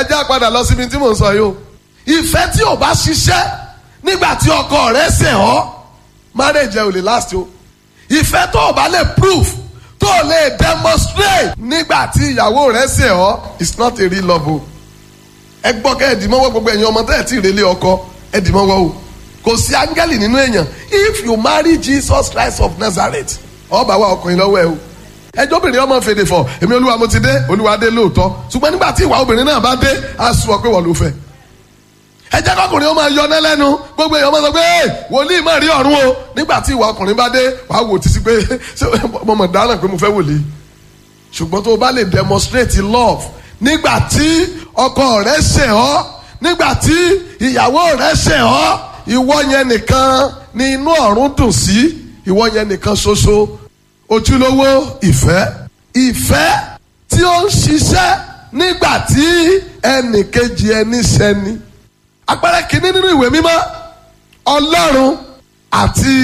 ẹ já padà lọ síbi tí mò ń sọ yìí o ìfẹ́ tí ò bá ṣiṣẹ́ nígbà tí ọkọ rẹ̀ ṣẹ̀ ọ́ marriage ẹ ò lè last o ìfẹ́ tó o bá lè prove tó o lè demonstrate nígbà tí ìyàwó rẹ̀ ṣẹ̀ ọ́ it's not a real love o ẹ gbọ́ kẹ́ ẹ dì mọ́wọ́ gbogbo ẹ̀yin ọmọ tẹ́ ẹ ti rèlé ọkọ ẹ dì mọ́wọ́ o kò sí áńgẹ́lì nínú èèyàn if you marry Jesus Christ of Nazareth ọba wa ọkùnrin lọ́wọ́ ẹ o ẹjọ́ obìnrin ọmọ fèdè fọ èmi olúwa mo ti dé olúwa dé lóòótọ́ ṣùgbọ́n nígbà tí ìwà obìnrin náà bá dé á sọ pé wọ́n ló fẹ́ ẹ jẹ́ kọkùnrin ó máa yọ ọ́ lẹ́nu gbogbo èèyàn máa sọ pé wòlíì máa rí ọ̀run o nígbà tí ìwà ọkùnrin bá dé wàá wò títí pé ṣé mo mọ̀ dáràn pé mo fẹ́ wòlíì ṣùgbọ́n tó o bá lè demonstrate love nígbà tí ọkọ rẹ ṣẹ̀ ọ́ nígbà tí ìyàwó rẹ ṣẹ̀ ọ́ ìwọ yẹn nìkan ni inú ọ̀run dùn sí ìwọ yẹn nìkan ṣoṣo ojúlówó ìfẹ́ ìfẹ́ tí ó ń ṣiṣẹ́ nígbà tí ẹnì kejì ẹni ṣẹni àpẹẹrẹ kìíní nínú ìwé mímọ́ ọlọ́run àti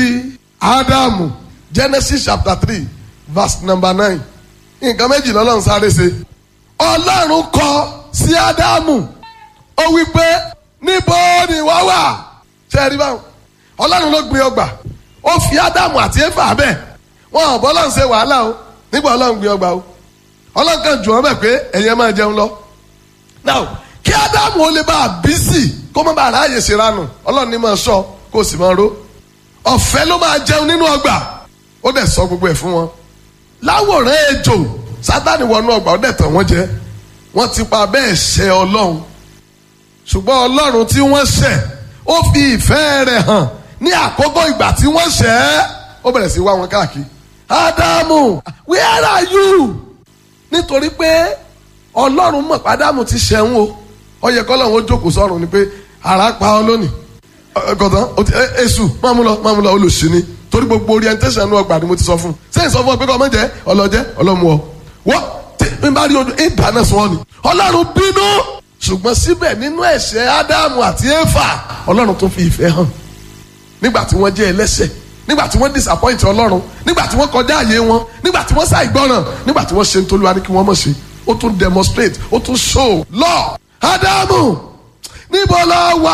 ádámù genesis chapter three verse number nine nǹkan méjì lọ́lọ́run sáré ṣe ọlọ́run kọ sí ádámù ó wí pé níbo ni wọ́n wà ṣe é rí báwọn ọlọ́run ló gbé ọgbà ó fi ádámù àti éfà bẹ́ẹ̀ wọn ò bọ́ ọlọ́run ṣe wàhálà o nígbà ọlọ́run gbé ọgbà o ọlọ́run kan jù wọ́n bẹ̀ pé ẹ̀yin máa jẹun lọ. now kí ádámù ó lè bá a bí sí kó má bàa ráàyè ṣe ranù ọlọ́run ní máa sọ kó sì máa ró ọ̀fẹ́ ló máa jẹun nínú ọgbà ó dẹ̀ sọ gbogbo ẹ̀ fún wọn. láwòrán ejò sátani wọnú ọgbà ó dẹ̀ tàn wọ́n jẹ wọ́n ti pa bẹ́ẹ̀ ṣẹ ọlọ́run ṣùgbọ́n ọlọ́run tí wọ́n ṣẹ̀ ó fi ìfẹ́ rẹ̀ hàn ní àkókò ìgbà tí wọ́n ṣẹ̀ ẹ́ ó bẹ̀rẹ̀ sí wá wọn káàkiri. ádámù where are you? nítorí pé ọlọ́run mọ̀ pé ádámù ti ṣẹ̀wọ̀n o ó yẹ kọ́lọ́run ó jókòó sọ́run ni pé ara pa ọ lónìí gọ̀dán èṣù máa mú lọ máa mú lọ olùsí ni torí gbogbo orientation ní ọgbà ni mo ti sọ fún un sẹ́yìn sọ fún ọ pé kọ́ ọmọ jẹ́ ọlọ́jẹ́ ọlọ́mu ọ wọ́n tí n bá rí odò ìdáná sọ ni ọlọ́run bínú ṣùgbọ́n síbẹ̀ nínú ẹ̀ṣẹ̀ ádámù àti éfà ọlọ́run tó fi ìfẹ́ hàn nígbà tí wọ́n jẹ́ ẹlẹ́ṣẹ̀ nígbà tí wọ́n disappoint ọlọ́run nígbà tí wọ́n kọjá àyè wọn nígbà tí wọ́n ṣàìgbọràn nígbà tí wọ́n ṣe ń tolúwa ní kí wọ́n mọ̀ ṣe ó tún demonstrate ó tún show law ádámù níbo lọ wá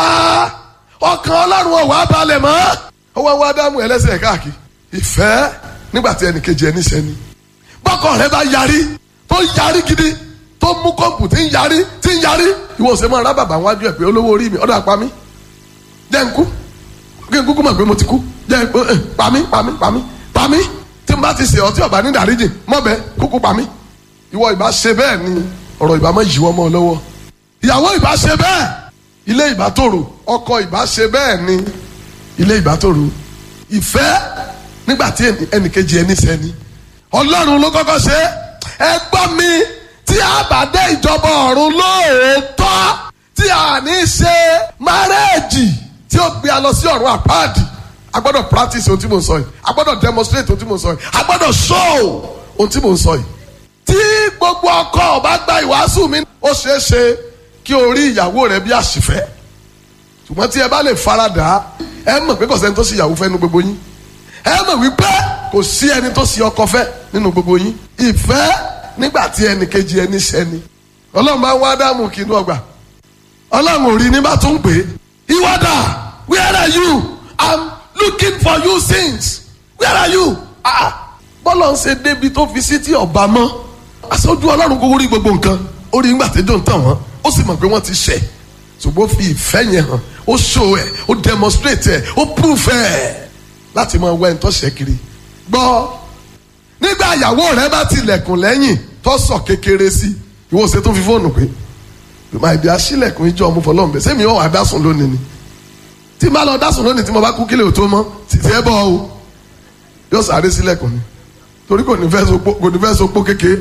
ọkàn ọlọ́run ọ̀wá balẹ̀ mọ́ ó wá wá ádámù ẹlẹ́ṣẹ̀ káàkiri ìfẹ́ nígbà tí ẹnì kejì ẹni ṣẹni bọ́kọ̀ rẹ bá yarí tó yarí gidi tó mú kọ́ǹpù tí ń yarí tí ń yarí ìwọ ṣe máa rá bàbá wájú ẹ̀ pé olówó orí mi ọ̀dọ̀ àpá mi jẹ́ ń kú kí n kúkú mọ̀ pé mo ti kú jẹ́ ẹ pa mí pa mí pa mí pa mí tí n bá ti ṣe ọtí ọba ní ìdáríjì mọ́bẹ kúkú pa mí ìwọ ìbá ṣe bẹ́ẹ̀ ni ọ̀rọ̀ ìbá mọ́ yíwọ́ mọ́ ọ lọ́wọ́ ìyàwó ìbá ṣe bẹ́ẹ̀ ilé ìbá tòrò ọkọ ìbá ṣe bẹ́ẹ̀ ni ilé ìbá tòrò ìfẹ́ nígbà tí ẹnìkejì ẹni sẹ́ni ọlọ́run ló kọ́kọ́ ṣe ẹ gbọ́ mi tí a bá dé ìjọba ọ̀run lóòótọ́ tí a ní ṣe márẹ́ẹ̀jì tí ó gbé a lọ sí ọ̀run àpáàdì a gbọ́dọ̀ practice ohun tí mo ń sọ yìí a gbọ́dọ̀ demonstrate ohun tí mo ń sọ yìí a gbọ́dọ̀ show ohun tí mo ń sọ yìí. tí gbogbo ọkọ ọba gba ìwàásù mi ó ṣeé ṣe kí o rí ìyàwó rẹ bí àṣìfẹ́ ṣùgbọ́n tí ẹ bá lè faradà ẹ mọ̀ pé kò sẹ́ni tó sì ìyàwó fẹ́ nínú gbogbo yín ẹ mọ̀ wípé kò sí ẹni tó sì ọkọ fẹ́ nínú gbogbo yín ìfẹ́ nígbà tí ẹnì kejì ẹni ṣẹni ọlọ́run bá ń wá dáàmú kí inú ọgbà ọlọ́run ò rí ní bá tún pè é ìwádà where are you i'm looking for you since where are you ah bọ́lọ̀ ń ṣe débi tó fi sí tí ọba mọ́ aṣojú ọlọ́run kò rí gbogbo nǹkan ó rí nígbà tẹ́jọ́ ń tàn wọ́n ó sì mọ̀ pé wọ́n ti ṣẹ̀ ṣùgbọ́n ó fi ìfẹ́ yẹn hàn ó show ẹ̀ ó demonstrate ẹ̀ ó proof ẹ̀ láti máa wẹ́ ń tọ́ṣẹ̀ kiri gbọ́ nígbà ìyàwó rẹ bá tilẹ̀kùn lẹ́yìn tó sọ kékeré sí ìwọ ṣe tó fi fóònù pé màdì aṣílẹ̀kùn ìjọ ọmọ fọlọ́n bẹ̀ sẹ́mi ọ̀ wá dásùn lónìí ni tí má lọ dásùn lónìí tí mo bá kú kílẹ̀ ò tó mọ́ títí ẹ bọ́ o yóò sáré sílẹ̀kùn ni torí kò ní fẹ́ sopó kò ní fẹ́ sopó kékeré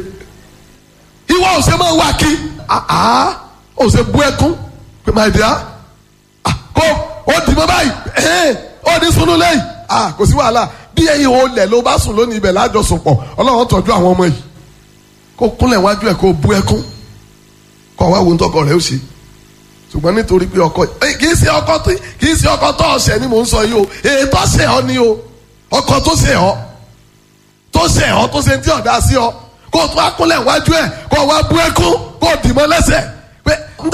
ìwọ ò ṣe máa wá kí àá ò ṣe bú ẹkún pé màdì á kó ó dì mọ́ báyìí ó ní sunú lẹ́yìn kò sí wàhálà bí ẹyin ò lẹ̀ ló bá sùn lónìí ibẹ̀ lájọsùpọ̀ ọlọ́run tọ́jú àwọn ọmọ yìí kó kúnlẹ̀ wájú ẹ̀ kó bú ẹkún kọ́ wá wo ń tọkọ rẹ̀ ó ṣe ṣùgbọ́n nítorí pé ọkọ kì í ṣe ọkọ tó kì í ṣe ọkọ tó ọ̀sẹ̀ ni mò ń sọ yìí o ètò ọ̀sẹ̀ ọ ni o ọkọ tó ṣe ọ tó ṣe ọ tó ṣe ń tí ọ̀dà sí ọ kó o tún wá kúnlẹ̀ wájú ẹ̀ kó o wá bú ẹkún kó o dì mọ́ lẹ́sẹ̀